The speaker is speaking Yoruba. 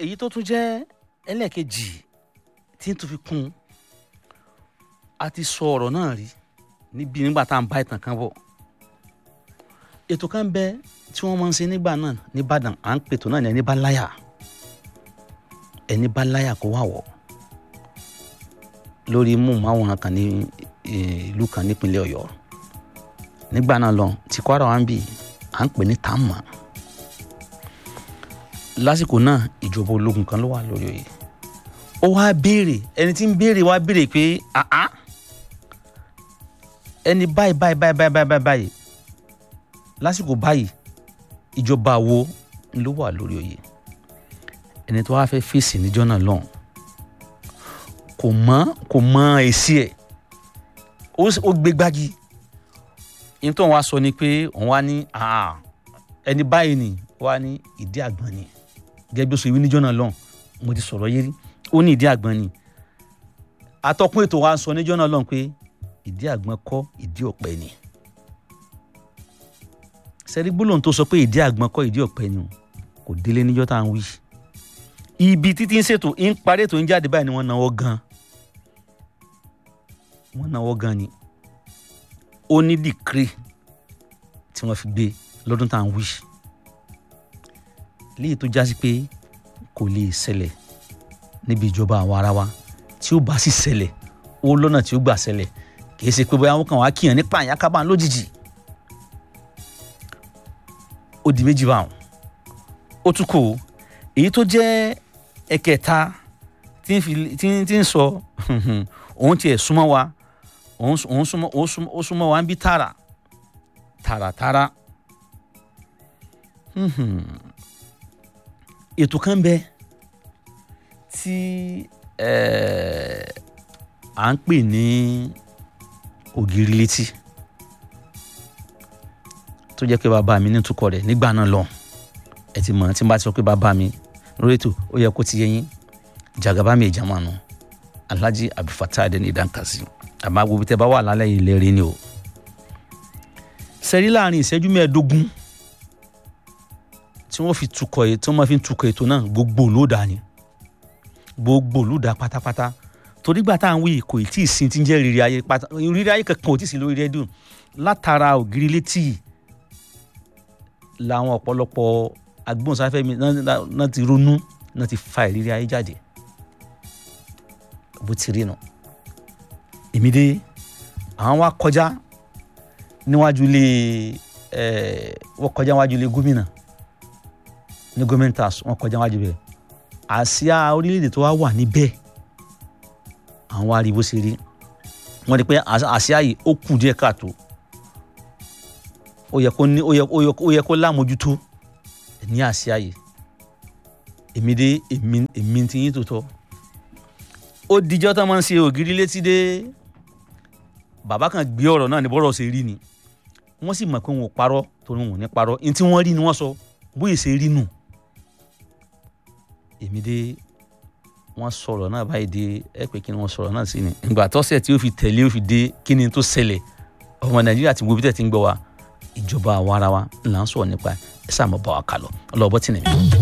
èyí tó tún jẹ́ ẹlẹ́ẹ̀kejì tí n tún fi kún un a ti sọ ọ̀rọ̀ náà rí níbi nígbà tá à ń bá ìtàn kan bọ̀ ètò kan bẹ tí wọ́n máa ń ṣe nígbà náà nìbàdàn à ń pètò náà ní ẹni bá láyà ẹni bá láyà kó wà wọ̀ lórí múmáwòrán kan ní ìlú kan nípínlẹ̀ ọ̀yọ́ nígbà náà lọ tí kwara wa ń bì à ń pè ní tàmà lásìkò náà ìjọba ológun kan ló wà lórí oyè ó wá béèrè ẹni tí ń béèrè wá béèrè pé àá ẹni báyìí báyìí báyìí báyìí báyìí báyìí lásìkò báyìí ìjọba wo ló wà lórí oyè ẹni tó wá fẹ́ fèsì níjọ́ náà lọ́hùn kò mọ̀ kò mọ̀ èsì ẹ̀ ó gbé gbági yín tó ń wá sọ ni pé òun wá ní ẹni báyìí ni wá ní ìdí àgbọn ni gẹ́gẹ́ bí ó ṣe wí níjọ́ náà lọ́hùn mo ti sọ̀rọ̀ yérí ó ní ìdí àgbọn ni atọ́kùn ètò wa sọ níjọ́ náà lọ́hùn pé ìdí àgbọn kọ́ ìdí ọ̀pẹ ni sẹ́rí gbólóhùn tó sọ pé ìdí àgbọn kọ́ ìdí ọ̀pẹ ni kò délé níjọ́ tá à ń wí ibi títí ń ṣètò ń parí ètò ń jáde báyìí ni wọ́n náwó gan wọ́n náwó gan ni ó ní dìkírì tí wọ́n fi gbé lọ́dún tá à ń wí léyìí tó jásí pé kò lè ṣẹlẹ̀ níbi ìjọba àwọn ara wa tí ó bá sì ṣẹlẹ̀ ó lọ́nà tí ó gbà ṣẹlẹ̀ kì í ṣe pé bóyá wọn kàn wá kíyàn nípa àyàkábà lójijì ó di méjì báwọn ó tún kù èyí tó jẹ́ ẹ̀kẹta tí ń fi tí ń tí ń sọ òun tiẹ̀ súnmọ́ wa òun òun súnmọ́ òun súnmọ́ ó súnmọ́ wa ń bí tààrà tààràtààrà ètò kan bẹ tí à ń pè ní ògiri létí tó jẹ́ pé bàbá mi ní tukọ̀ rẹ̀ nígbà náà lọ ẹ ti mọ̀ tí n bá ti sọ pé bàbá mi lórí ètò ó yẹ kó ti yẹ yín jagaba mi ìjàmọ̀ nù alhaji abdulfatah adeni idankasi àmọ́ gbogbo tẹ́ bá wà lálẹ́ yìí lẹ́rìí ni o sẹ́rí láàrin ìṣẹ́jú mẹ́ẹ̀ẹ́dógún tí wọ́n fi tukọ̀ tí wọ́n fi tukọ̀ ètò náà gbogbo olóòdà ni gbogbo olóòdà pátápátá torí gbà tá à ń wí kò tí ì sin tí ń jẹ́ rírí ayé pátá rírí ayé kankan ò tí ì sí lórí rédíò látara ògiri létí làwọn ọ̀pọ̀lọpọ̀ agbóhùnsáfẹ́ mi náà ti ronú náà ti fa ìrírí ayé jáde bó ti rí nù èmi dé àwọn wa kọjá níwájú ilé ẹ wọ́n kọjá níwájú ilé gómìnà ní gómìnà wọ́n kọjá níwájú bẹ́ẹ̀ àsíá orílẹ̀-èdè tó wá wà níbẹ̀ àwọn wa rí bó ṣe rí wọ́n rí pé àsíá yìí ó kù díẹ̀ káàtó ó yẹ kó ní ó yẹ ó yẹ kó lámójútó ní àsíá yìí èmi dé èmi èmi ti yín tó tọ́ ó dijọ́ tó máa ń ṣe ògiri létí dé bàbá kan gbé ọ̀rọ̀ náà ní bọ́rọ̀ ṣe rí ni wọ́n sì mọ̀ pé wọn ò parọ́ torí wọn ò ní parọ́ ní tí wọ́n rí ni wọ́n sọ bóyá ṣe rí nù èmi dé wọ́n sọ̀rọ̀ náà báyìí dé ẹ pé kí ni wọ́n sọ̀rọ̀ náà sí ni ìgbà tọ́sẹ̀ tí ó fi tẹ̀lé ó fi dé kí ni tó ṣẹlẹ̀ ọmọ nàìjíríà ti wo bí tẹ̀ ti ń gbọ́ wa ìjọba àwa ara wa là ń sọ̀rọ̀ nípa ẹ sáà mọ̀ bá wa kà lọ ọlọ́ọ̀bọ tì nìyẹn.